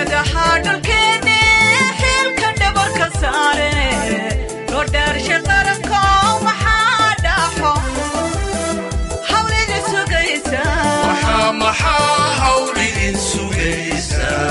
geedaha dhalkeeni xilka dhabarka saare loo dhaarsha qaranko maxaa dhaxo hawlida sugaysa maxaa maxaa hawl idin sugaysaa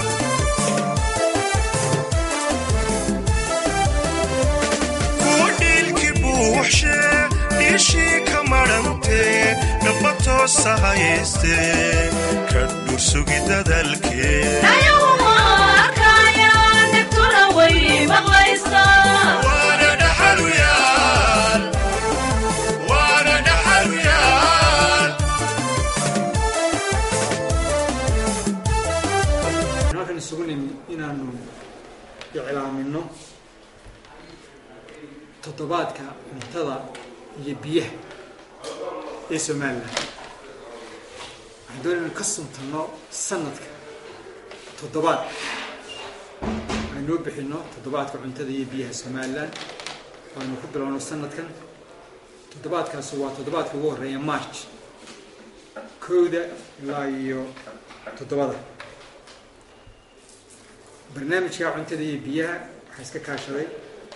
kuwa dhiilki buuxshe dhiishii ka madhantee dhaba toosa hayaystee ka dhursugi dadalkee ayaguma arkayaan dhibtuna way maqlaysaa waana dhaxaluyaal waana dhaxaluyaal halkan isugu nimi inaanu iclaamino toddobaadka cuntada iyo biyaha ee somalilan waxaan doonay inaan ka suntanno sanadka toddobaad aynoo bixino toddobaadka cuntada iyo biyaha somalilan waanu ku bilowno sanadkan toddobaadkaasi waa toddobaadka ugu horreeya march kowda ilaa iyo toddobada barnaamijka cuntada iyo biyaha waxaa iska kaashaday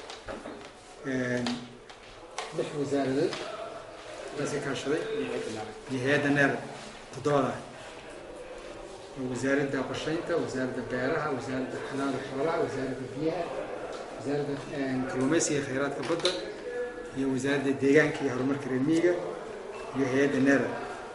lix wasaaradood ayaa iska kaashaday iyo hay-adda neer toddobada oo wasaaradda qorsheynta wasaaradda beeraha wasaaradda xanaanada xoolaha wasaaradda biyaha wasaaradda kalluumeysiga iyo khayraadka badda iyo wasaaradda deegaanka iyo horumarka reer miyiga iyo hay-adda neera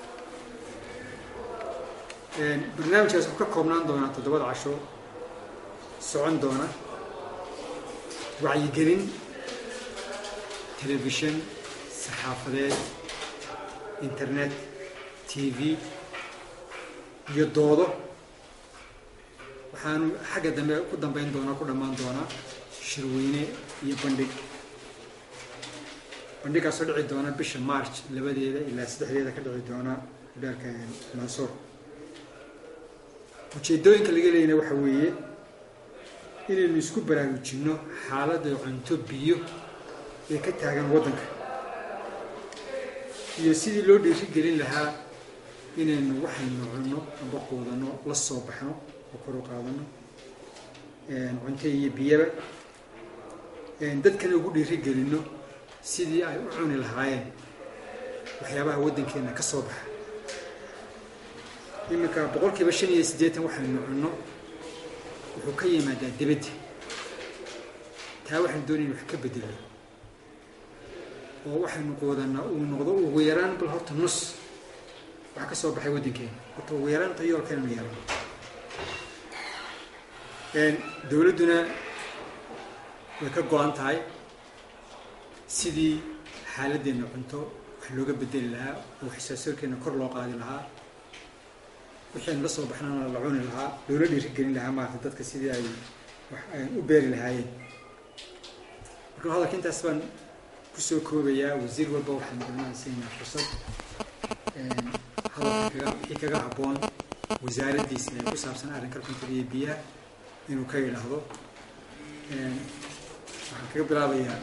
barnaamijkaas wuxuu ka koobnaan doonaa toddobada casho socon doona wacyigelin telefishan saxaafadeed internet t v iyo doodo waxaanu xagga dambe ku dambeyn doonaa ku dhammaan doonaa shirweyne iyo bandhig bandhigaasoo dhici doona bisha march labadeeda ilaa saddexdeeda ka dhici doona dheerka mansuur ujeedooyinka laga leeyana waxa weeye inaynu isku baraarujinno xaaladda cunto biyo ee ka taagan waddanka iyo sidii loo dhiirigelin lahaa inaynu waxaynu cunno amba quudanno la soo baxno oo kor u qaadano cunto iyo biyaba dadkana ugu dhiirigelinno sidii ay u cuni lahaayeen waxyaabaha waddankeenna ka soo baxa iminka boqolkiiba shan iyo siddeetan waxaynu cunno wuxuu ka yimaadaa dibadda taa waxaynu doonayna wax ka bedelno oo waxaynu quudanaa uu noqdo ugu yaraan bal horta nus wax ka soo baxay waddankeena horta ugu yaraan tayoolkeenanu yeelano dowladduna way ka go-an tahay sidii xaaladdeena cunto wax looga bedeli lahaa oo waxsaasoorkeena kor loo qaadi lahaa wixii aynu la soo baxnana la cuni lahaa loola dhiirigelin lahaa maarata dadka sidii ay wax u beeri lahaayeen marka hadalka intaas baan kusoo koobayaa wasiir walba waxaan dhammaan siinaa fursad hadalka kaga wixii kaga habboon wasaaraddiisa ee ku saabsan arrinka cuntada iyo biyaha inuu ka yidhaahdo waxaan kaga bilaabayaa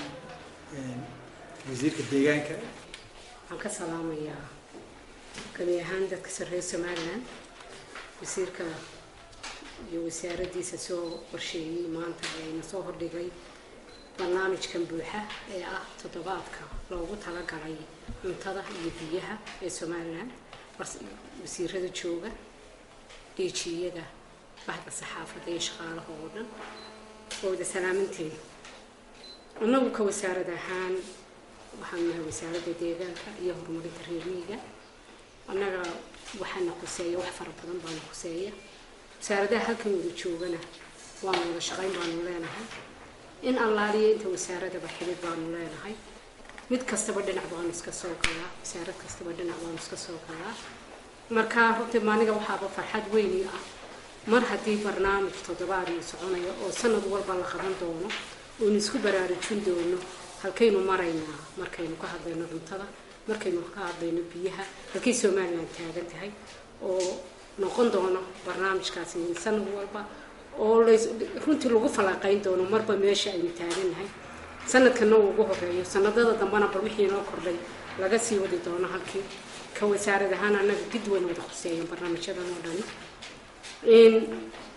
wasiirka deegaanka waxaan ka salaamayaa gabi ahaan dadka sarreeya somalilan wasiirka iyo wasaaraddiisa soo qorsheeyey maanta ayna soo hordhigay barnaamijkan buuxa ee ah toddobaadka loogu talagalay cuntada iyo biyaha ee somalilan wasiirada jooga dhiijiyada bahda saxaafadda iyo shaqaalaha oo dhan oo wada salaamantiin annagu ka wasaarad ahaan waxaan nahay wasaaradda deegaanka iyo horumarinta reer miyiga annaga waxaana khuseeya wax fara badan baana khuseeya wasaaradaha halkan wada joogana waanu wada shaqayn baanu leenahay in allaaliya inta wasaaradaba xidid baanu leenahay mid kastaba dhinac baanu iska soo galaa wasaarad kastaba dhinac baanu iska soo galaa marka runtii maaniga waxaaba farxad weyni ah mar haddii barnaamij toddobaad uu soconayo oo sanad walba la qaban doono oonu isku baraarujin doono halkaynu maraynaa markaynu ka hadlayno cuntada markaynu ka hadlayno biyaha halkay somalilan taagan tahay oo noqon doono barnaamijkaasi sanad walba oo runtii lagu falanqayn doono marba meesha aynu taagannahay sanadkana uu ugu horeeyo sanadada dambena bal wixii noo kordhay laga sii wadi doono halkii ka wasaarad ahaan annaga gid wayna wada khuseeyan barnaamijyadan oo dhani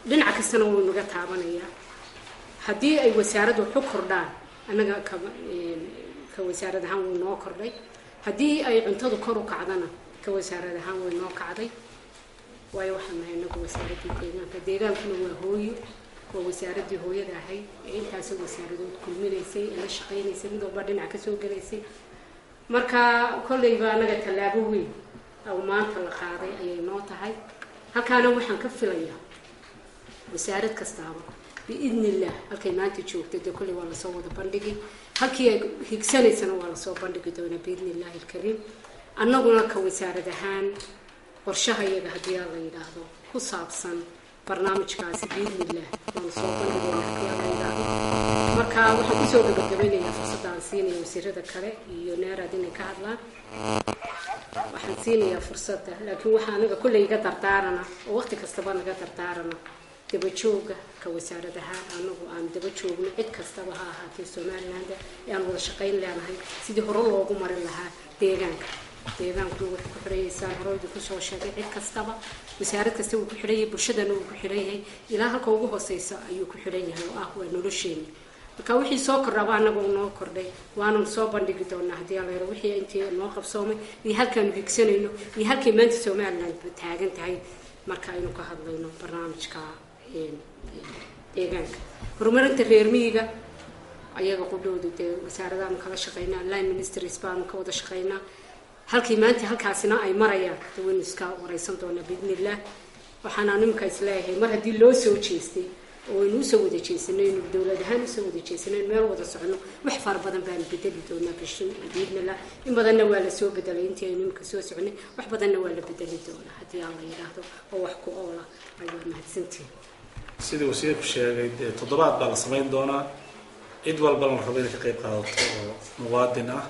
dhinac kastana wuu naga taabanayaa haddii ay wasaaraddu waxu kordhaan annaga ka ka wasaarad ahaan wuu noo kordhay haddii ay cuntadu kor u kacdana ka wasaarad ahaan way noo kacday waayo waxaan nahay inagu wasaaraddii deegaanka deegaankuna waa hooyo waa wasaaraddii hooyada ahayd ee intaasoo wasaaradood kulminaysay ee la shaqaynaysay mid walba dhinac kasoo gelaysay marka kolleyba anaga tallaabo weyn oo maanta la qaaday ayay noo tahay halkaana waxaan ka filayaa wasaarad kastaaba biidni illah halkay maanta joogta dee kolley waa lasoo wada bandhigi halkii ay higsanaysana waa lasoo bandhigi doonaa biidni illahi alkariim annaguna ka wasaarad ahaan qorshaha iyaga haddii aa la yidhaahdo ku saabsan barnaamijkaasi biidni illah waanu soo bandhigi doonaa haddii aa la yidhaahdo marka waxaan kusoo gabagabeynayaa fursadda aan siinaya wasiirada kale iyo neeraad inay ka hadlaan waxaan siinayaa fursadda laakiin waxaa anaga kolley iga dardaarana oo waqti kastaba naga dardaarana daba jooga ka wasaarad ahaan anagu aan daba joogno cid kastaba ha ahaatee somaliland ee aan wada shaqayn leenahay sidii hore loogu marin lahaa deegaanka deegaanku waxay ku xidhayeysaan horeydu kusoo sheegay cid kastaba wasaarad kasta wuu ku xidhan yahay bulshadana wuu ku xidhan yahay ilaa halka ugu hooseysa ayuu ku xidhan yahay oo ah waa nolosheena marka wixii soo kordhaba anaga uu noo kordhay waanu soo bandhigi doonaa haddii ala yaro wixii intii noo qabsoomay iyo halkaanu higsanayno iyo halkay maanta somaliland taagan tahay marka aynu ka hadlayno barnaamijka deegaanka horumarinta reer miyiga ayaga qudhooda dee wasaaradaanu kala shaqaynaa line ministries baanu ka wada shaqaynaa halkii maanta halkaasina ay marayaan dee waynu iska wareysan doonaa biidni illah waxaana nimka isleeyahay mar haddii loo soo jeestay oo aynu usoo wada jeesanay inu dowlad ahaan usoo wada jeesanay meel wada socono wax fara badan baanu bedeli doonaa bishin biidnillah in badanna waa lasoo bedelay intii aynu imika soo soconay wax badanna waa la bedeli doonaa haddii aan la yidhaahdo oo wax ku oola ay waa mahadsantihin sidii wasiirku sheegay dee toddobaad baa la samayn doonaa cid walba la rabo inay ka qayb qaadato oo muwaadin ah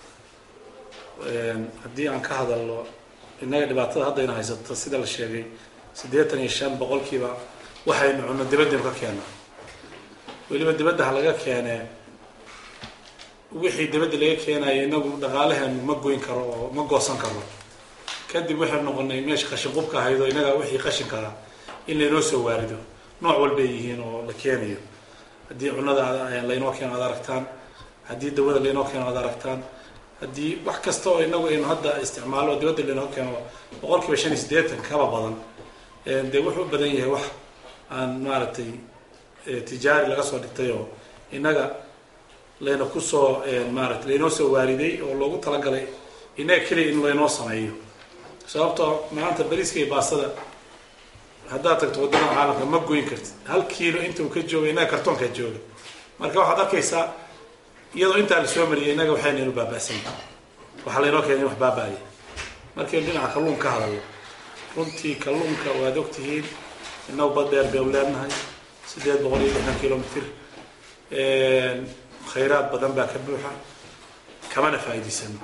haddii aan ka hadalno innaga dhibaatada haddayna haysato sida la sheegay siddeetan iyo shan boqolkiiba waxaynu cunno dibaddaynu ka keennaa weliba dibadda ha laga keenee wixii dibadda laga keenayo inagu dhaqaalaheenu ma goyn karo oo ma goosan karo kadib waxaynu noqonay meesha qashin qubka ahayd oo inaga wixii qashinkaa in laynoo soo waarido nooc walbay yihiin oo la keenayo haddii cunnada laynoo keeno ad aragtaan haddii dawada laynoo keeno ad aragtaan haddii wax kasta oo inagu aynu hadda isticmaalo oo dibadda laynoo keeno boqol kiiba shan iyo siddeetan kaba badan dee wuxuu u badan yahay wax aan maaragtay tijaari laga soo dhigtay oo innaga layna kusoo maaratay laynoo soo waariday oo loogu talagalay innaga keliya in laynoo sameeyo sababtoo maanta bariiska iyo baastada haddaad tagto waddamada caalamka ma goyn kartid hal kiilo inta uu ka jooga innaga kartoonkaa jooga marka waxaad arkaysaa iyadoo intaa la soo mariyay innaga waxaynaynu baaba'san waxaa laynoo keenay wax baaba'aya markaynu dhinaca kalluunka ka hadalno runtii kalluunka waad ogtihiin innagu bad dheer baynu leenahay siddeed boqol iyo lixdan kilomitr khayraad badan baa ka buuxa kamana faa'iidaysano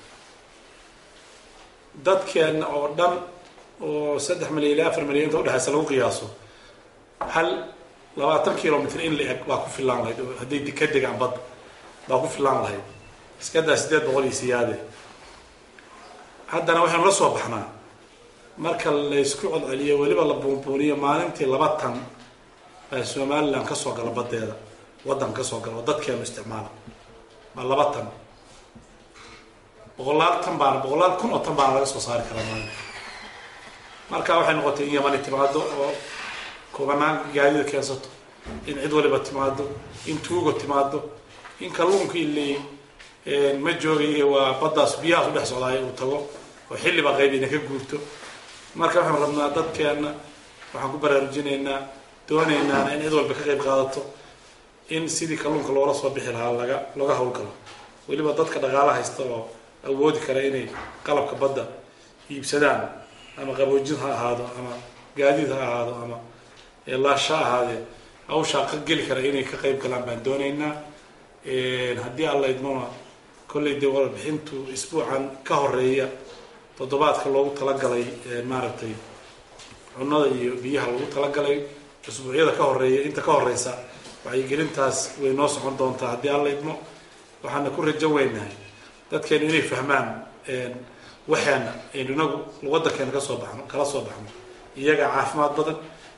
dadkeenna oo dhan oo saddex milyan ilaa afar milyan inta udhexaysa lagu qiyaaso hal labaatan kilomitr in la eg baa ku filaan lahayd oo hadday ka degaan badda baa ku filaan lahayd iskadaa siddeed boqol iyo siyaade haddana waxaynu la soo baxnaa marka laysku codceliyo weliba la buunbuuniyo maalintii laba tan baa somaliland kasoo gala badeeda waddan kasoo gala oo dadkeenu isticmaala waa laba tan boqolaal tan baana boqolaal kun oo tan baana laga soo saari karaa maalin marka waxay noqotay in yamani timaado oo kubanaan gaadida keensato in cid waliba timaado in tuugo timaado in kalluunka iley ma joogay waa baddaas biyahaas udhex socdaay uu tago oo xilliba qaybina ka guurto marka waxaan rabnaa dadkeenna waxaan ku baraarujinaynaa doonaynaana in cid walba ka qayb qaadato in sidii kalluunka loola soo bixi lahaa laga looga hawlgalo weliba dadka dhaqaala haysta oo awoodi kara inay qalabka badda iibsadaan ama qaboojin ha ahaado ama gaadiid ha ahaado ama laasha ahaadee hawshaa ka geli kara inay ka qayb galaan baan doonaynaa haddii alla idmona kollay dee warbixintu isbuucan ka horeeya toddobaadka loogu talagalay maaragtay cunnada iyo biyaha loogu talagalay usbuucyada ka horeeya inta ka horeysa wacyigelintaas way noo socon doontaa haddii alla idmo waxaana ku rajo weynahay dadkeenu inay fahmaan waxeena aynu inagu waddankeena kasoo baxno kala soo baxno iyagaa caafimaad badan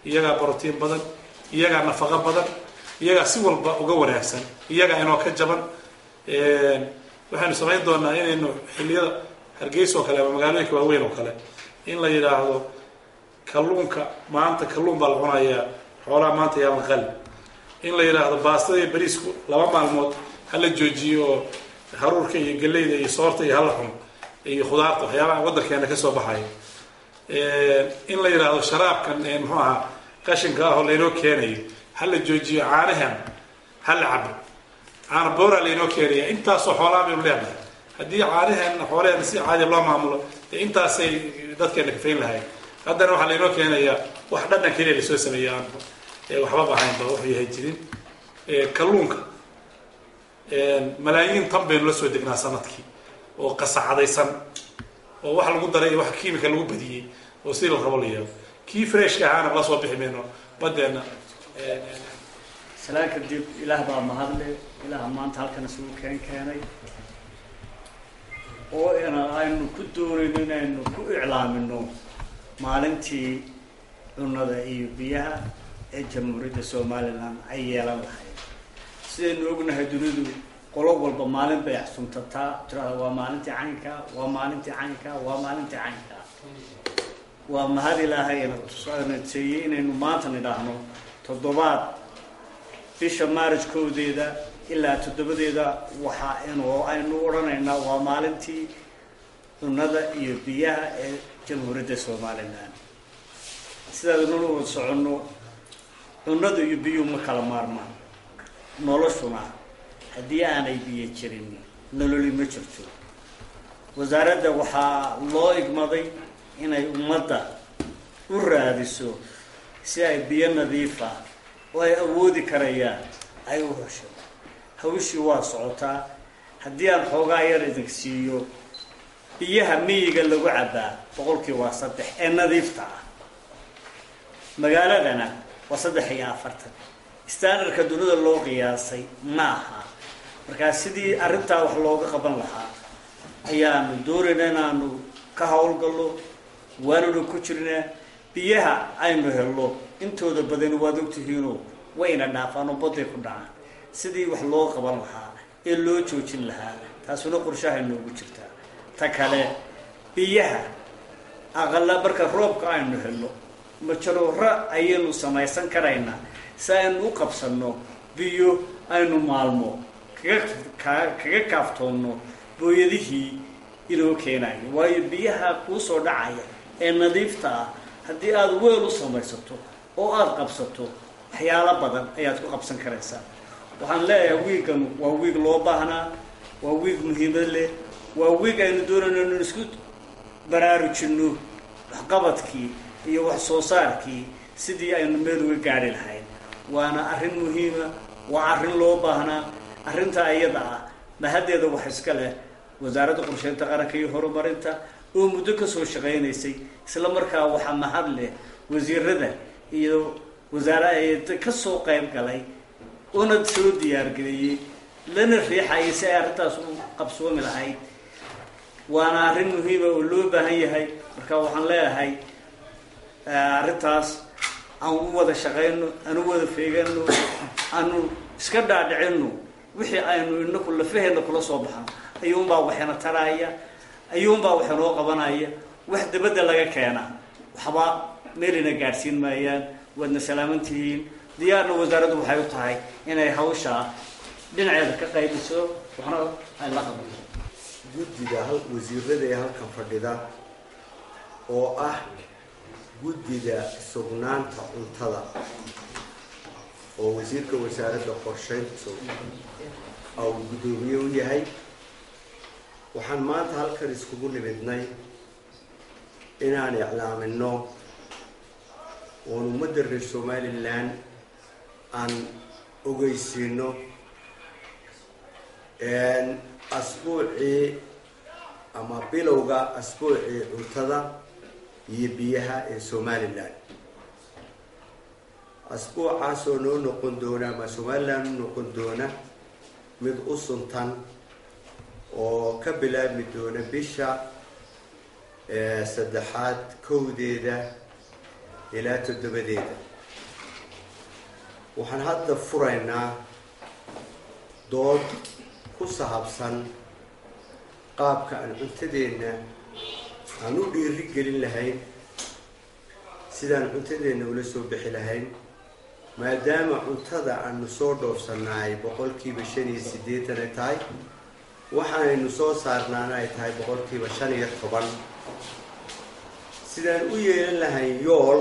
iyagaa brotiin badan iyagaa nafaqo badan iyagaa si walba uga wanaagsan iyagaa inoo ka jaban waxaynu samayn doonaa inaynu xilliyada hargeysa oo kale ama magaalooyinka waaweyn oo kale in la yidhaahdo kalluunka maanta kalluun baa la cunayaa xoolaha maanta yaa la qali in la yidhaahdo baastada iyo bariisku laba maalmood hala joojiyo oo haruurka iyo galleyda iyo soorta iyo hala cuno iyo khudaarta waxyaabaha waddankeena kasoo baxaya in la yidhaahdo sharaabkan muxuu ahaa qashinka ah oo laynoo keenayo hala joojiyo caanahan hala cabo caana boora laynoo keenaya intaasoo xoolaa baynu leenahay haddii caanaheena xoolaheena si caadi loo maamulo dee intaasay dadkeena kafayn lahayd haddana waxaa laynoo keenayaa wax dhadhan keliya lasoo sameeya aan waxbaba ahaynba wuxuu yahay jirin kalluunka malaayiin tan baynu la soo degnaa sanadkii oo qasacadaysan oo wax lagu daray iyo wax kiimika lagu badiyey oo sidii la rabo la yeelo kii freshka ahaana la soo bixi mayno badeena salaan kadib ilaah baa mahadle ilaah maanta halkan isugu keen keenay oo ina aynu ku doonayno inaynu ku iclaamino maalintii cunada iyo biyaha ee jamhuuriyadda somalilan ay yeelan lahayd sidaynu ognahay dunidu qolo walba maalin bay axsuntataa tirada waa maalintii caynka waa maalintii caynka waa maalintii caynka waa mahad ilaahay naseeyey inaynu maanta nidhaahno toddobaad bisha maarajkoodeeda ilaa toddobadeeda waxa inu aynu odhanaynaa waa maalintii cunada iyo biyaha ee jamhuuriyadda somalilan sidaadnuna wada soconno cunada iyo biyuhu ma kala maarmaan noloshuna haddii aanay biyo jirin nololi ma jirto wasaaradda waxaa loo igmaday inay ummadda u raadiso si ay biyo nadiifa oo ay awoodi karayaan ay u hesho hawshii waa socotaa haddii aan xoogaa yar idin siiyo biyaha miyiga lagu cabbaa boqolkii waa saddex ee nadiifta ah magaaladana waa saddex iyo afartan standardka dunida loo qiyaasay ma aha markaa sidii arrintaa wax looga qaban lahaa ayaanu doonayna inaanu ka howlgallo waanuna ku jirnaa biyaha aynu helno intooda badan waad ogtihiinoo wayna dhaafaan oo baday ku dhacaan sidii wax loo qaban lahaa ee loo joojin lahaa taasuna qorshahay noogu jirtaa ta kale biyaha aqala marka roobka aynu helno majaroora ayaynu samaysan karaynaa si aynu u qabsanno biyo aynu maalmo kaga ka kaga kaaftoonno booyadihii inoo keenayo waayo biyaha kuu soo dhacaya ee nadiifta ah haddii aada weel u samaysato oo aada qabsato waxyaalo badan ayaad ku qabsan karaysaa waxaan leeyahay wiigan waa wiig loo baahnaa waa wiig muhiimad leh waa wiig aynu doonayno inu isku baraarujinno waxqabadkii iyo wax soo saarkii sidii aynu meel uga gaadhi lahayn waana arrin muhiima waa arrin loo baahnaa arrintaa iyada ah mahaddeeda wax iska leh wasaaradda qorsheynta qaranka iyo horumarinta oo muddo kasoo shaqaynaysay isla markaa waxaa mahad leh wasiirada iyo wasaare kasoo qayb galay una soo diyaargeliyey lana riixayay si ay arrintaas u qabsoomi lahayd waana arrin muhiima oo loo baahan yahay marka waxaan leeyahay arrintaas aan u wada shaqayno aan u wada feegano aanu iska dhaadhicino wixii aynu inaku lafaheena kula soo baxno ayuunbaa waxina taraya ayuunbaa wax inoo qabanaya wax dabadda laga keenaa waxba meelina gaadhsiin maayaan waadna salaaman tihiin diyaarna wasaaraddu waxay u tahay inay hawshaa dhinaceeda ka qaybiso waxna ay la qabato guddida hal wasiirada ee halkan fadhida oo ah guddida sugnaanta cuntada oo wasiirka wasaaradda qorsheyntu au guddoomiye u yahay waxaan maanta halkan iskugu nimidnay inaan iclaamino oon ummadda reer somalilan aan ogeysiino asbuucii ama bilowga asbuucii cuntada iyo biyaha ee somalilan asbuucaasoo noo noqon doona ama somalilan u noqon doona mid u suntan oo ka bilaabmi doona bisha saddexaad kowdeeda ilaa toddobadeeda waxaan hadda furaynaa dood ku sahabsan qaabka aan cuntadeenna aan u dhiiri gelin lahayn sidaan cuntadeenna ula soo bixi lahayn maadaama cuntada aanu soo dhoofsannahay boqolkiiba shan iyo siddeetan ay tahay waxaanaynu soo saarnaana ay tahay boqolkiiba shan iyo toban sidaan u yeelan lahayn yool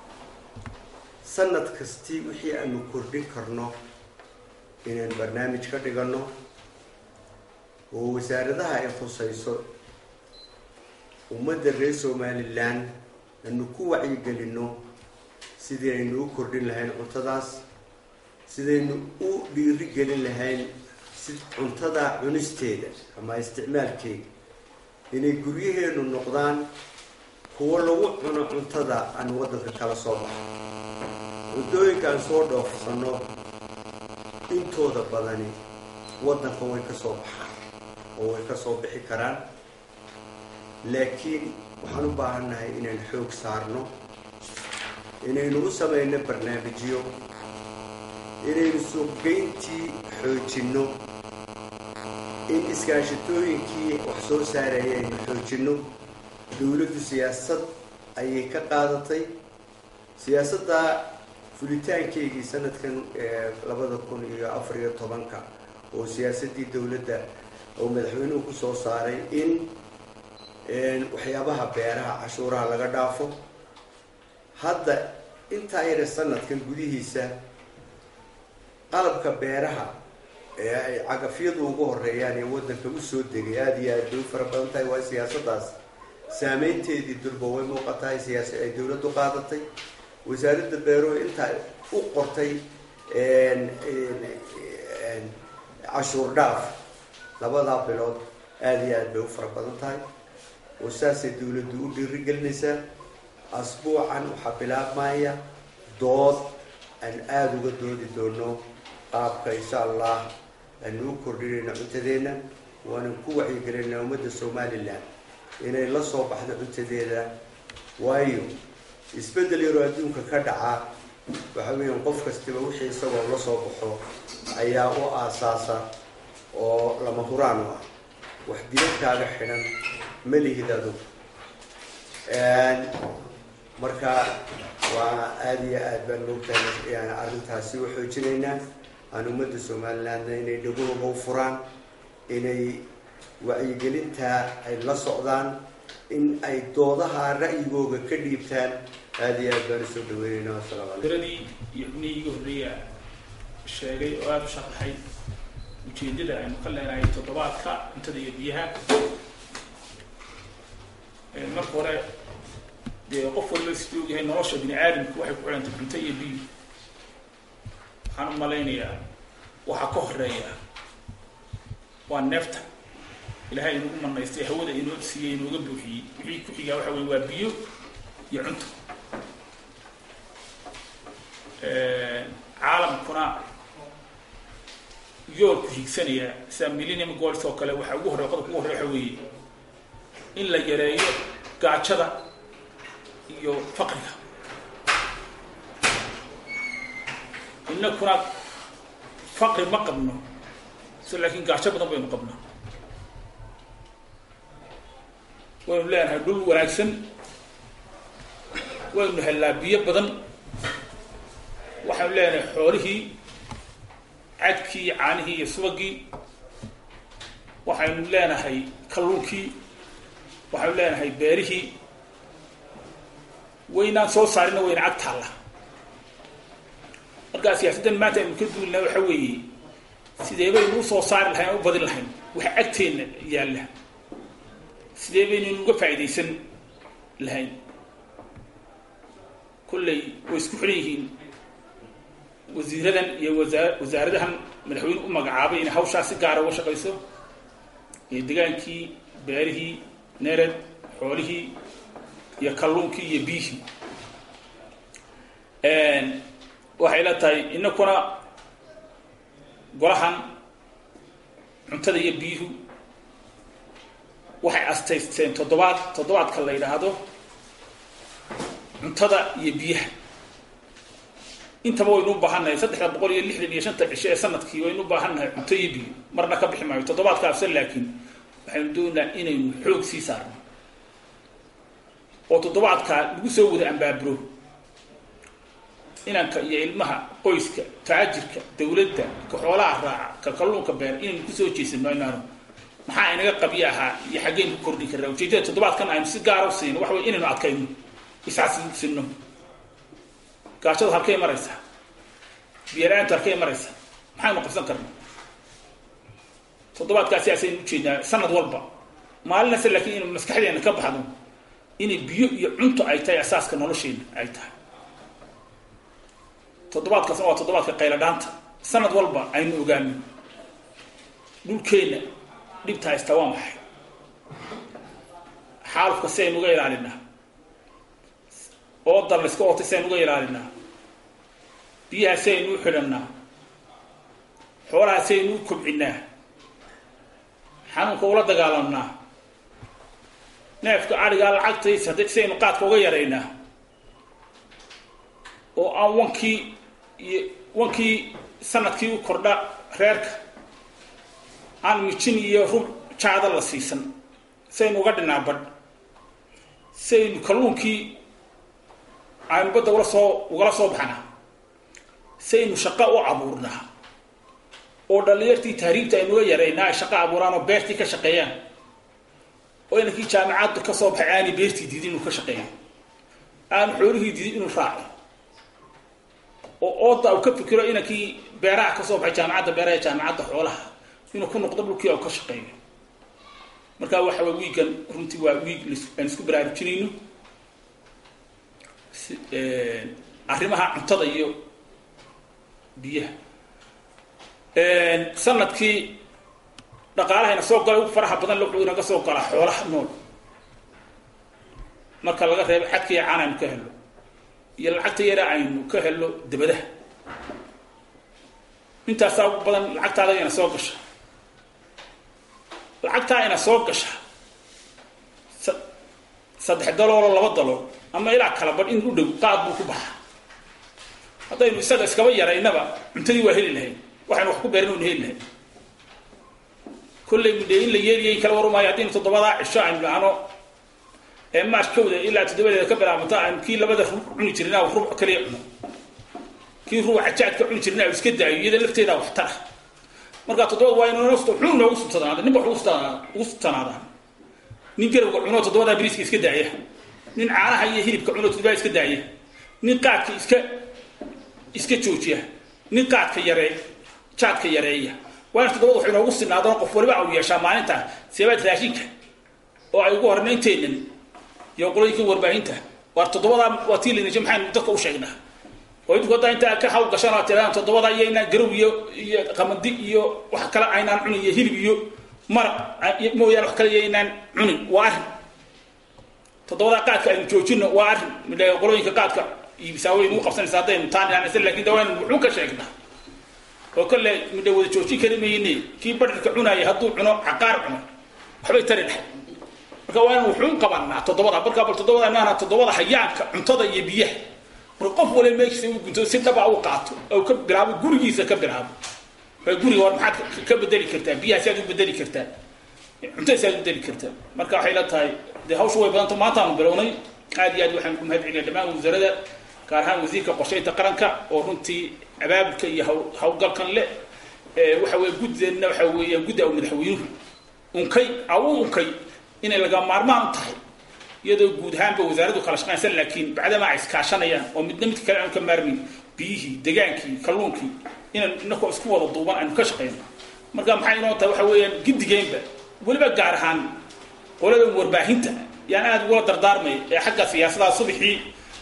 sanad kastii wixii aanu kordhin karno inaan barnaamij ka dhiganno oo wasaaradaha ay khusayso ummadda reer somalilan aanu ku wacyigelinno sidii aynu u kordhin lahayn cuntadaas sidaynu u dhiiri gelin lahayn si cuntada cunisteeda ama isticmaalkeeda inay guryaheenu noqdaan kuwo lagu cuno cuntada aan waddanka kala soo baxo cuntooyinka aan soo dhoofsanno intooda badani waddanka way ka soo baxaan oo way ka soo bixi karaan laakiin waxaan u baahannahay inaan xoog saarno inaynu u samayno barnaamijyo inaynu suuqgeyntii xoojinno in iskaashatooyinkii wax soo saaraya aynu xoojinno dowladdu siyaasad ayay ka qaadatay siyaasadda fulitaankeygii sanadkan labada kun iyo afar iyo tobanka oo siyaasaddii dowladda oo madaxweynuhu ku soo saaray in waxyaabaha beeraha cashuuraha laga dhaafo hadda intaa yare sanadkan gudihiisa qalabka beeraha ee ay cagafyadu ugu horeeyaan ee waddanka usoo degay aada iyo aad bay u fara badan tahay waa siyaasaddaas saameynteedii durba way muuqatahay siyaasa ay dowladdu qaadatay wasaaradda beeruhu intaa u qortay cashuur dhaaf labadaa bilood aada iyo aad bay u fara badan tahay oo saasay dowladdu u dhiirigelinaysaa asbuucan waxaa bilaabmaya dood aan aada uga doodi doono qaabka insha allah aanu u kordhinayno cuntadeenna waanan ku wacyigelinaa ummadda somalilan inay la soo baxdo cuntadeeda waayo isbeddel yaroo adduunka ka dhaca waxa weeyaan qof kastiba wixii isagoo la soo baxo ayaa u aasaasa oo lama huraan u ah wax dibadkaaga xidhan ma lihid adugu marka waa aada iyo aad baan moogtahay arrintaasi u xoojinaynaa aan ummadda somalilandna inay dhagahooga u furaan inay wacyigelintaa ay la socdaan in ay doodaha ra'yigooga ka dhiibtaan aada iyo aad baan usoo dhaweynayna wasalaamu calaykum diradii iyo xubnihii iga horreeya sheegay oo aada u sharaxay ujeedada aynu ka leenahay toddobaadka cuntada iyo biyaha marka hore dee qof waliba siduu ogyahay nolosha bini aadamku waxay ku xidhantay cunto iyo biyo waxaan u malaynayaa waxaa ka horeeya waa neefta ilaahay inugu manaystay hawada inoo siiyey inooga buuxiyey wixii ku xigaa waxa weye waa biyo iyo cunto caalamkuna yoolku higsanaya sida millennium goals oo kale waxa ugu horey qodobka ugu horey waxa weeye in la yareeyo gaajada iyo faqriga inakuna faqri ma qabno si laakiin gaajo badan baynu qabnaa waynu leenahay dhul wanaagsan waynu hellaa biyo badan waxaynu leenahay xoolihii cadkii iyo caanihii iyo subagii waxaynu leenahay kalluunkii waxaynu leenahay beerihii waynaan soo saarina wayna cag taalla markaa siyaasaddan maanta aynu ka duulina waxa weeye sidee baynu u soo saari lahayn aan u badin lahayn waxa agteenna yaalla sidee baynaynu uga faa'iidaysan lahayn kolley way isku xidhan yihiin wasiiradan iyo wasaa wasaaradahan madaxweyne u magacaabay inay hawshaas si gaara uga shaqayso iyo degaankii beerihii nered xoolihii iyo kalluunkii iyo biyihii waxay la tahay inakuna golahan cuntada iyo biyuhu waxay astaysteen toddobaad toddobaadka la yidhaahdo cuntada iyo biyaha intaba waynu u baahannahay saddexda boqol iyo lixdan iyo shanta cisho ee sanadkii waynu u baahannahay cunto iyo biyo marna ka bixi maayo toddobaadka afsan laakiin waxaynu doonaa inaynu xoog sii saarno oo toddobaadkaa lagu soo wada ambaaburo inanka iyo ilmaha qoyska taajirka dawladda ka xoolaha raaca ka kalluunka beer inaynu kusoo jeesano inaanu maxaa inaga qabyo ahaa iyo xaggeynu ku kordhin karnaa ujeedada toddobaadkan aynu si gaara u siino waxa wey inaynu adkayno iscassinno gaajadu halkay maraysaa biyala-aantu halkay maraysaa maxaynu qabsan karnaa toddobaadkaasi asaynu ujeednaa sanad walba maalinase laakiin inu maskaxdeena ka baxdo inay biyo iyo cunto ay tahay asaaska nolosheena ay tahay toddobaadkaasna waa toddobaadka qayladhaanta sanad walba aynu ogaano dhulkeenna dhibta haystaa waa maxay xaalufka si aynu uga ilaalinaa oodan la iska ootay si aynu uga ilaalinaa biyaha si aynu u xidhannaa xoolaha si aynu u kobcinnaa xanuunka ula dagaalamnaa neefka adhigaa lacagtaysa hadda si aynu qaadka uga yaraynaa oo aan wankii iyo wankii sanadkii u kordha reerka aan mijin iyo rub jaada la siisan saynu uga dhinaa badh saynu kalluunkii aynu badda ula soo ugala soo baxnaa saynu shaqo u abuurnaa oo dhallinyartii tahriibta aynuga yaraynaa ay shaqo abuuraan oo beertii ka shaqeeyaan oo inankii jaamacadda ka soo baxay aanay beertii diidin inuu ka shaqeeyo aanu xoolihii diidin inuu raaco oo ooda uu ka fikiro inankii beeraha ka soo baxay jaamacadda beeraha ee jaamacadda xoolaha inuu ku noqdo dhulkii oo ka shaqeeyo marka waxa way wiigan runtii waa wiig aan isku baraarujinayno arrimaha cuntada iyo biyaha sanadkii dhaqaalahayna soo galay ugu faraha badan wuxuu inaga soo galaa xoolaha nool marka laga reebo xadka iyo caan aynu ka helo iyo lacagta yara aynu ka helo dabadaha intaasaa ugu badan lacagtaada ina soo gasha lacagtaa ina soo gasha saddex daloolo laba dalool ama ilaa kala badh in u dhow qaad buu ku baxa haddaynu isaga iskaba yaraynaba cuntadii waa heli lahayn waxaynu wax ku beeran waynu heli lahayn kollay mudhe in la yeeliyay kala warumaayo haddaynu toddobadaa cisho aynu dhahno ee maash kawda ilaa toddobadeeda ka bilaabanta aynu kii labada ruuc cuni jirna ruuc kaliya cuno kii ruuca jaadka cuni jirna iska daayo iyada lafteeda wax tara markaa toddobada waa inuu wuxuu noogu sutanaada ninba ugu sutanaada nin garowga cuno toddobadaa biriiska iska daaya nin caanaha iyo hilibka cuno toddobada iska daaya nin qaadka iska iska joojiya nin qaadka yaree jaadka yareeya waa in toddobada waxay noogu sinaadaan qof waliba au yeeshaa maalinta seebaad raashinka oo ay ugu hornaynteenan iyo qolooyinka warbaahinta waar toddobadaa waa tii laynasha maxaynu dadka u sheegnaa oo idinku haddaa intaa ka haw gashaan oo tiradaan toddobada iyo inaan garow iyo iyo qamadi iyo wax kale aynaan cunin iyo hilib iyo maraq mooyaane wax kale iyo inaan cunin waa arrin toddobadaa qaadka aynu joojino waa arrin midha qolooyinka qaadka iibsaa way nagu qabsanaysa haddaynu taanisa lakin dawaan wuxuu ka sheegnaa oo kale midha wada joojin kari mayne kii badharka cunaaya hadduu cuno caqaar cuno waxbay tari dhahay marka waa inu wuxuun qabanaa toddobada markaa bal toddobada maana toddobada hayaanka cuntada iyo biyaha marka qof waliba meeshiisa u gunto si dhaba u qaato oo ka bilaabo gurigiisa ka bilaabo waa guriga war maxaad ka bedeli kartaa biyaha si aad u bedeli kartaa cuntada si aad u bedeli kartaa marka waxay la tahay dee hawsha way badanta maantaanu bilownay aad iyo aad waxaan ku mahad celiya dhammaan wasaaradda gaar ahaan wasiirka qorshaynta qaranka oo runtii abaabulka iyo hawlgalkan le waxa weye guddeenna waxa weeya guddi aw madaxweynuhu unkay awu unkay inay laga maarmaan u tahay iyadoo guud ahaanba wasaaraddu kala shaqaynaysa laakiin bacdamaa ay iskaashanayaan oo midna midka kale aanu ka maarmin biyihii degaankii kalluunkii inaan inakoo isku wada duuban aynu ka shaqayno marka maxay inoo tahay waxa weeyaan giddigeenba weliba gaar ahaan qolada warbaahinta yaan aada ugula dardaarmay ee xagga siyaasadaha subaxii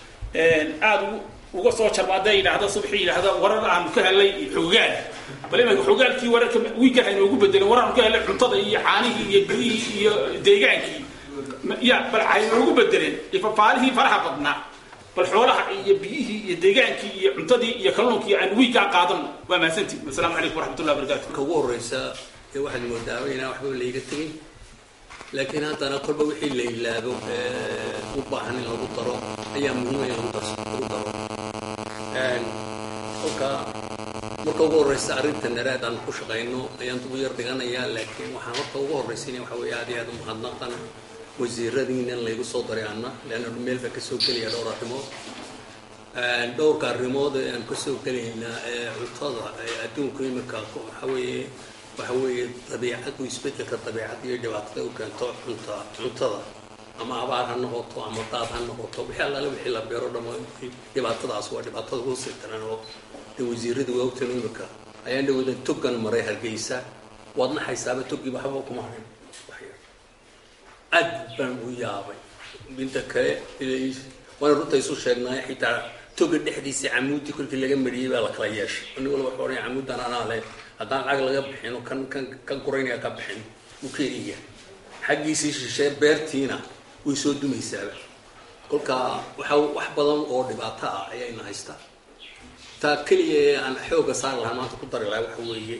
aada uga soo jarma hadday yidhaahda subaxii yidhaahda warar aanu ka helay xogaal bal imaka xogaalkii wararka wiigan aynoogu bedelin warar aanu ka helay cuntada iyo caanihii iyo biyihii iyo deegaankii ya bal aynoogu bedeleen ifafaalihii faraha badnaa bal xoolaha iyo biyihii iyo deegaankii iyo cuntadii iyo kalluunkii aan wiiggaa qaadan waa mahadsantii wasalaamu calaykum waraxmatullah wabarakatu marka ugu horeysa ee waxaad moodaaba inaan waxba layga tegin laakiin haddana kolba wixii la ilaabo u baahan in lagu daro ayaa muhiima in lagu darso lagu daro kolka marka ugu horeysa arrinta naraad aan ku shaqayno ayaan ugu yar dhiganayaa laakiin waxaan horta ugu horeysiinaya waxa weeye aad iyo aad u mahadnaqan wasiiradiina in laygu soo daray anna leanna meel baa kasoo gelaya dhowr arrimood dhowrka arrimood ee aan kasoo gelaynaa ee cuntada ee adduunku imika waxa weeye waxa weeye dabiicadu isbedelka dabiicadda iyo dhibaatada u keento cunta cuntada ama abaar ha noqoto ama daad ha noqoto wixii allaale wixii la beero dhamo dhibaatadaas waa dhibaatada ugu sii daran oo de wasiiradu waa ogtan imika ayaan dhawoodan togan maray hargeysa waad naxaysaaba toggii waxba kuma harin wax yar aad baan u yaabay midda kale waana runta isu sheegnaayo xitaa toga dhexdiisa camuudii kolkii laga mariyey baa la kala yeeshay nin walba wuxuu odhanaya camuudan anaa leh haddaan lacag laga bixino kan kan kan guraynaya ka bixin wuu keenaya xaggiisii shishee beertiina way soo dumaysaaba kolka waxa wax badan oo dhibaato ah ayayna haystaa taa keliya ee aan xooga saar lahaa maanta ku dari lahaa waxa weeye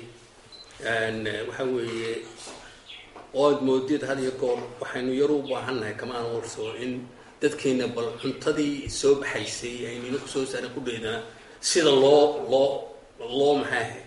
waxa weeye ood moodid had iyo goor waxaynu yar u baahannahay kamaan warso in dadkeena bal cuntadii soo baxaysay aynina kusoo saaran kudheedana sida loo loo loo maxaaha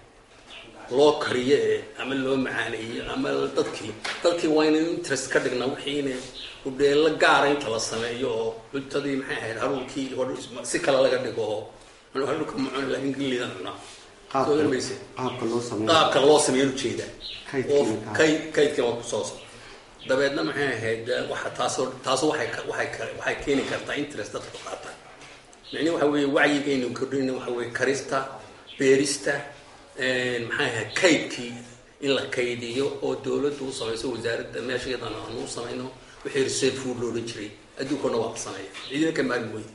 loo kariyo ee ama loo macaaneeyo ama dadkii dadkii waa inaynu interest ka dhignaa wixiina udheelo gaara inta la sameeyo oo cuntadii maxay ahayd haruurkii si kale laga dhigo oo haruurka macun laakiin gelidan cunaa soo garmayse qaabka loo sameeyo qaabka loo sameeyo ujeeda oo Kaydkiina kaa. kayd kaydkii waa kusoo socda dabeedna maxay ahayd waxa taasoo taasu waxay ka- waxay ka- waxay keeni kartaa interest dadka qaata micni waxa weeye wacyigaynu kordhina waxa weeye karista beerista maxay ahayd kaydkii in la kaydiyo oo dowladdu u samayso wasaaradda meesha iyadana aanu u samayno wixii reserve food loo odhan jiray adduunkana waa la sameeya ciidina ka maarmi weyda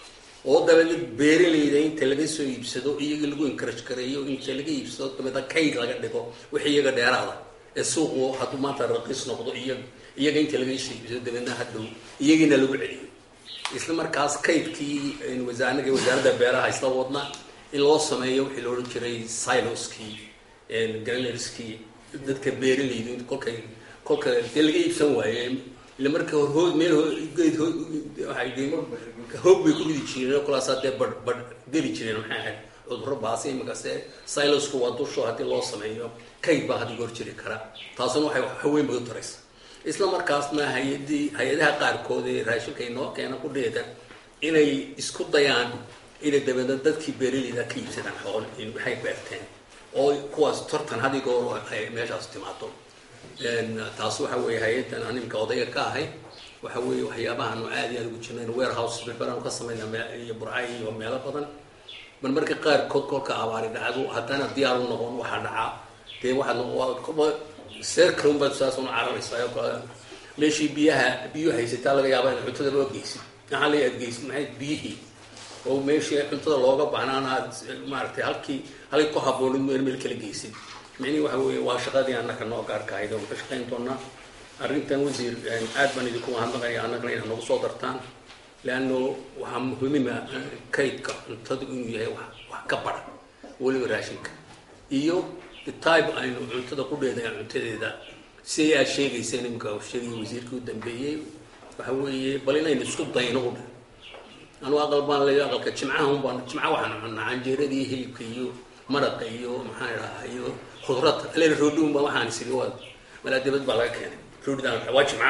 oo dabeedna beeralayda inta laga soo iibsado iyaga lagu encourage gareeyo inta laga iibsado dabeedna kayd laga dhigo wixii iyaga dheeraada ee suuqu hadduu maanta raqiis noqdo iyaga iyaga inta laga soo iibsado dabeedna hadhow iyagiina lagu celiyo isla markaas kaydkii wasaanaga wasaaradda beeraha isla wadna in loo sameeyo wixii la odhan jiray siloskii granarskii dadka beeralaydu kolkay kolka dee laga iibsan waaye ila marka hor hood meel ho- geed ho- waxay dhihin hoog bay ku ridi jireen kolaasaa dee badh badh geli jireen maxay ahayd cudurro baasi imikase silosku waa dusho haddii loo sameeyo kayd baa hadii goor jiri kara taasuna waxay haweyn bay u taraysa isla markaasna hay-adii hay-adaha qaarkood ee raashinka inoo keena ku dheeda inay isku dayaan inay dabeedna dadkii beeralayda ka iibsadaan xool in waxay beerteen oo kuwaas tartan haddii goor ay meeshaas timaado Een, taas waxa weeye hay-adan aan iminka odayga ka ahay waxa weeye waxyaabahaanu aad iyo aad ugu jirnayn warehouse berberaanu ka samayna me- iyo burcay iyo meelo badan bal marka qaarkood kolka abaari dhacdo haddana diyaar u noqon waxaa dhacaa dee waxaad noqon- waa kolba seer kalun baad saas una cararaysaa oo kale meeshii biyaha biyo haysataa laga yaaba in cuntada loo geysid maxaa la aad geysid maxay biyihii oo meeshii cuntada looga baahnaana aad maaragtay halkii halkii ku habboonid meel meel kala geysid micnihi waxa weeye waa shaqadii annaka noo gaarka ahayd oo ka shaqayn doonaa arrintan wasiir aad baan idinku mahadnaqaya annagana inaad nagu soo dartaan leanno waxaa muhiima kaydka cuntadu inuu yahay wax wax ka bara weliba raashinka iyo type aynu cuntada ku dheedahay cuntadeeda si aad sheegayseen iminka uu sheegaya wasiirkii u dambeeyey waxa weeye bal inaynu isku dayno u dhan anugu aqal baan leeyo aqalka jimcaha un baan jimca waxaan cunaa canjeeradii hilibka iyo maraqa iyo maxaan idhahaa iyo khudrada aleena roodhiun baa waxaan isiri waa malaa dibad baa laga keenay roodhidaan waa jimcaha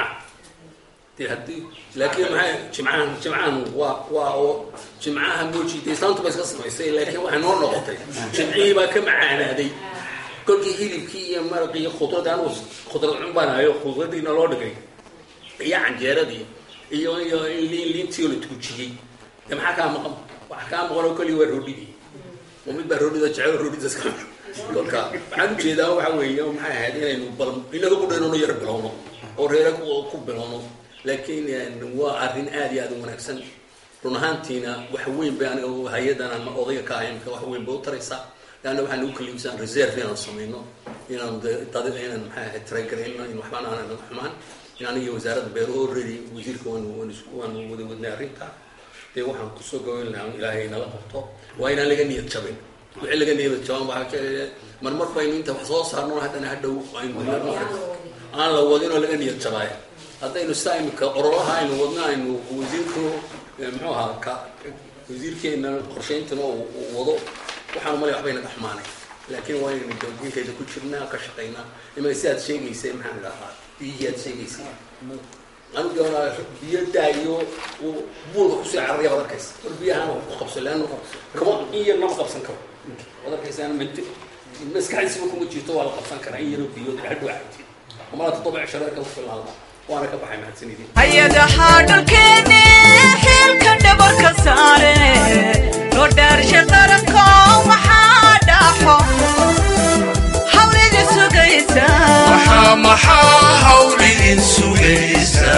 dee haddii laakiin maxay jimcahan jimcahan waa waa oo jimcaha mooji dee islaantu ba iska samaysay laakiin waxay noo noqotay jimcihii baa ka macaanaaday kolkii hilibkii iyo maraqii iyo khudradii anugu khudrad cun baan hayo khudradiina loo dhigay iyo canjeeradii iyo iyo liin liintii oo la tuujiyey dee maxaa kaa maqan wax kaa maqan oo keliya waa roodhidii oo mid baa roodhida jecel roodhida iska kolka waxaan ujeedaa waxa weeye maxay ahayd inaynu bal inaga ku dhaynano yar bilowno oo reera ku ku bilowno laakiin waa arrin aad iyo aad u wanaagsan run ahaantiina wax weyn bay aniga hay-adan aan odayga ka ahay imika wax weyn bay u taraysaa leanna waxaan ugu kaliibsan reserve inaan samayno inaan dad inaan maxay ahayd taragarayno in waxbaan aanan xumaan in aniga wasaaradda beeruhu already wasiirka waanu waanu isku- waanu wada wadnay arrinta dee waxaan kusoo gabayn lahaa ilaahay nala qabto waa inaan laga niyad jabin wixii laga niyad jaban waxaa jecel marmar baynu inta wax soo saarno haddana hadhow aynu aan la wadin oo laga niyad jabaayo haddaynu sidaa imika orolaha aynu wadno aynu wasiirku eh, muxuu ahaa ka wasiirkeena qorshayntana uu uu wado waxaan umalay waxbay naga xumaanay laakiin waa inaynu doodinkeeda ku jirnaa ka shaqaynaa ima sidaad sheegaysay maxaan idhahaa biyihii aad sheegaysay anu doonaa biyo daayo uu buulka kusoo cararaya baad arkaysa war biyahaan wax ku qabso leanno kama in yarna ma qabsan karo waad arkaysa mid maskaxdiisiba kuma jirto waa la qabsan karaa in yaroo biyo hadhow cabti amala toddoba cishareer ka filaada waana ka baxay mahadsanidin hay-adaha dhulkeeni xilka dhabarka saare loo dhaarsha qaranko maxaa dhaxo hawlida sugaysa maxaa maxaa hawl idin sugaysa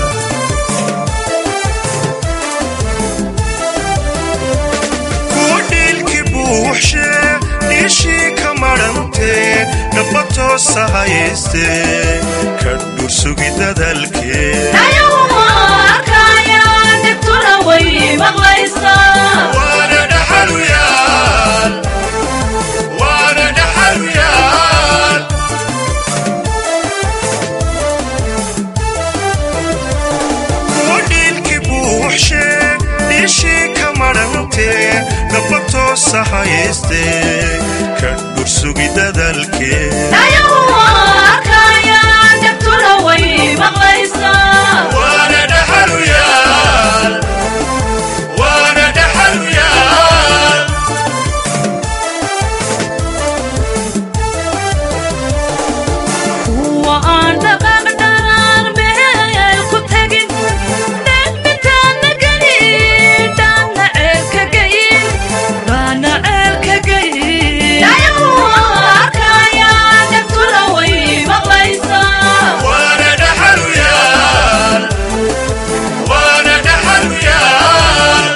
kuwa dhiilki buuxshe dhiishii ka madhantee dhaba toosa hayaystee ka dhursugi dadalkee ayaguma arkaya dhibtuna way maqlaysaa waana dhaxaluyaal waana dhaxaluyaal kuwa dhiilki buuxshe dhiishii ka madhantee dhaba toosa hayaystee ka dhursugi dadalkee ayaguma arkaya dhibtuna way maqlaysaa waana dhaxaluyaal waana dhaxaluyaal kuwa aan dhaqaaq dharaan meel ku tegin dhegmitaana gelin dhaana ceelka geyin dhaana ceelka geyin ayaguma arkaya dhibtuna way maqlaysaa waana dhaxaluyaal waana dhaxaluyaal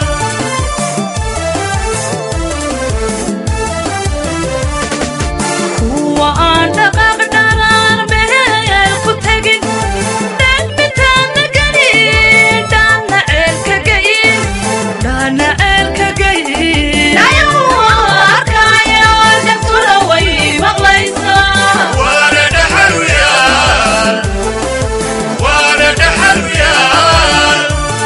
kuwa aan dhaqaaq dharaan meel ku tegin dhegmitaana gelin dhaana ceelka geyin dhaana ceelka geyin ayaguma arkaya dhibtuna way maqlaysaa waana dhaxaluyaal waana dhaxaluyaal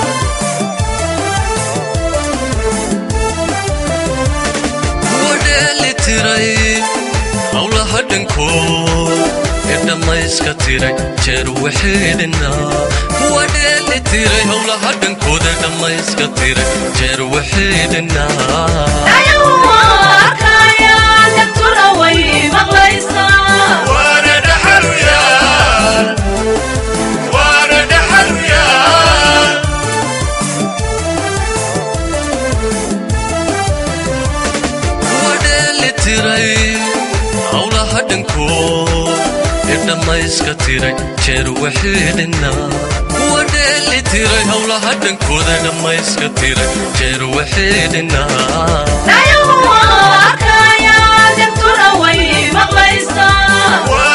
wadheeli tiray howlaha dhankood ee dhammayska tiray jeer waxeedhina wadheeli tiray howlaha dhankooda ee dhammayska tiray jeer waxeedhina ayaguma arkaya dhibtuna way maqlaysaa waana dhaxaluyaal waana dhaxaluyaal wadheeli tiray howlaha dhankood ee dhammayska tiray jeer waxeedhina wadheeli tiray howlaha dhankooda ee dhammayska tiray jeer waxeedhina ayaguma arkaya dhibtuna way maqlaysaa waana